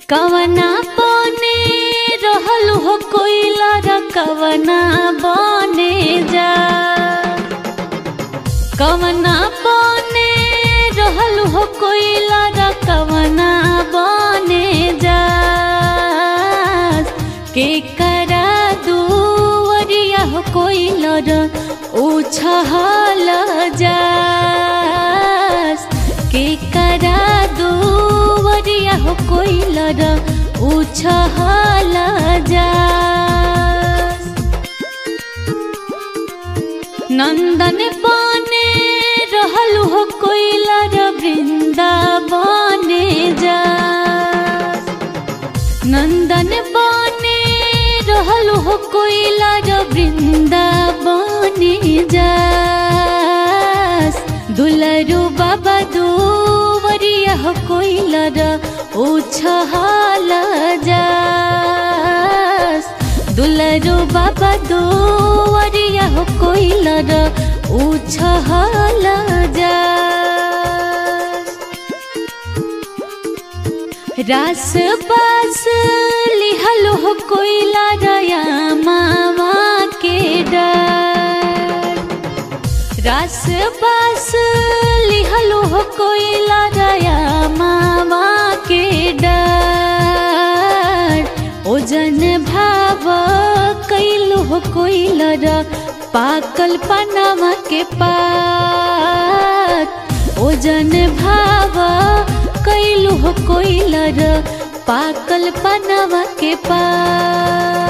कवना बने रहल हो कोइला र कवना बने जा कवना बने रहल हो कोइला र कवना बने जा के करा दुवरिया हो कोइला र उछहल जा के करा दुवरिया हो कोइला र उछहल जा नंदन बने रहल हो कोइला र वृंदावने जा नंदन बने रहल हो कोइला र वृंदावने जा दुलरु बाबा दुवरिया हो कोइला र उछहल जा दुलरु बाबा दुवरिया हो कोइला र उछहल जा रास बास लिहल हो कोइला रया मामा के डर रास बास लिहल हो कोइला रया मामा के डर ओजन भाव कैलु हो कोइला र पाकल पनामा के पात ओजन भाव कैलु हो कोइला र पाकल पनामा के पात